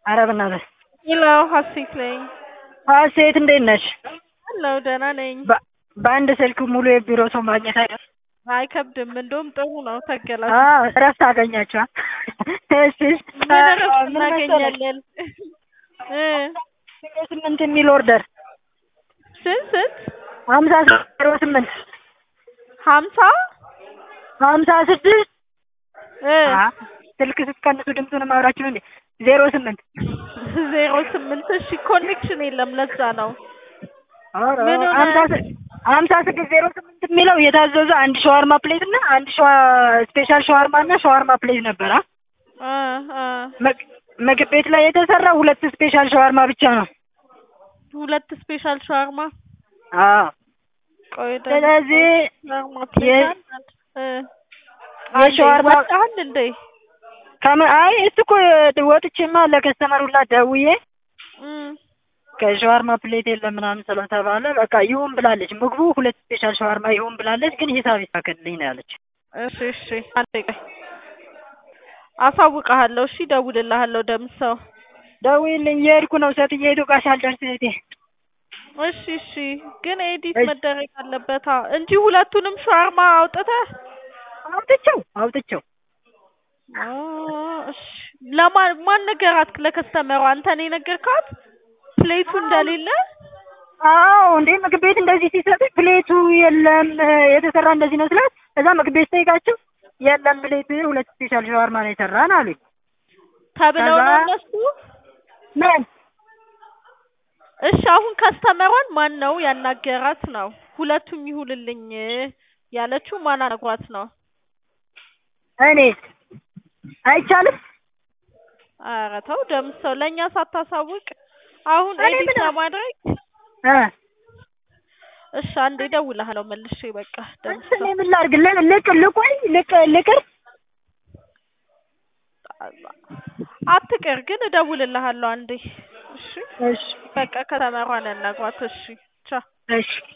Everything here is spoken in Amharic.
ኧረ በእናትህ ሄሎ ሀሴት ነኝ። ሀሴት እንዴት ነሽ? ሄሎ ደህና ነኝ። በ- በአንድ ስልክ ሙሉ የቢሮ ሰው ማግኘት አይደል? አይከብድም፣ እንደውም ጥሩ ነው። ተገላጭ አዎ እረፍት አገኛችኋል። እሺ እሺ። ምን እረፍት ምን መሰለሽ? እናገኛለን? እ ስምንት የሚል ኦርደር ስንት ስንት? ሀምሳ ዜሮ ስምንት ሀምሳ ሀምሳ ስድስት እ አ ስልክ ስትቀንሱ ድምፁን ማውራችሁ ነው እንዴ? ዜሮ ስምንት ዜሮ ስምንት እሺ፣ ኮኔክሽን የለም ለዛ ነው። ኧረ ምን ሆነ? ሀምሳ ስ- ሀምሳ ስድስት ዜሮ ስምንት የሚለው የታዘዘ አንድ ሸዋርማ ፕሌት እና አንድ ሸዋ ስፔሻል ሸዋርማ እና ሸዋርማ ፕሌት ነበር። አ እ እ መግ- ምግብ ቤት ላይ የተሰራ ሁለት ስፔሻል ሸዋርማ ብቻ ነው። ሁለት ስፔሻል ሻርማ አዎ ቆይ ደግሞ ስለዚህ ሻርማ የ- ፕሌት አንድ እ የሻወርማ ወጣል እንዴ? ከመ አይ እሱ እኮ ወጥቼማ ለከስተመር ሁላ ደውዬ እም ከሸዋርማ ፕሌት የለም ምናምን ስለተባለ በቃ ይሁን ብላለች። ምግቡ ሁለት ስፔሻል ሸዋርማ ይሁን ብላለች፣ ግን ሂሳብ ይሳከልኝ ነው ያለች። እሺ እሺ፣ አንዴ ቆይ አሳውቅሃለሁ። እሺ እደውልልሃለሁ ደምሰው። ደውዪልኝ፣ እየሄድኩ ነው ሴትዬቱ ጋር ሳልደርስ እህቴ። እሺ እሺ፣ ግን ኤዲት እሺ። መደረግ አለበታ እንጂ ሁለቱንም ሻርማ አውጥተህ አውጥቼው አውጥቼው አ፣ እሺ። ለማን ማን ነገራት? ለከስተመሯ አንተ ነው የነገርካት ፕሌቱ እንደሌለ? አዎ እንዴ ምግብ ቤት እንደዚህ ሲሰጡኝ ፕሌቱ የለም የተሰራ እንደዚህ ነው ስላት፣ እዛ ምግብ ቤት ስጠይቃቸው የለም ፕሌት ሁለት ስፔሻል ሸዋርማ ነው የሰራን አሉኝ። ተብለው ነው ከዛ- እነሱ። ምን እሺ አሁን ከስተመሯን ማን ነው ያናገራት ነው? ሁለቱም ይሁንልኝ ያለችው ማን አነግሯት ነው? እኔ አይቻልም ኧረ ተው ደምሰው፣ ለእኛ ሳታሳውቅ አሁን እኔ ኤዲት ምን- ለማድረግ እ እሺ አንዴ እደውልልሃለሁ መልሼ። በቃ እኔ ደምሰው ምን ላድርግ? ል- ልቅ ልቆይ ልቅ ልቅር አትቅር፣ ግን እደውልልሃለሁ አንዴ። እሺ እሺ በቃ ከተመሯን ያናግሯት። እሺ ቻው። እሺ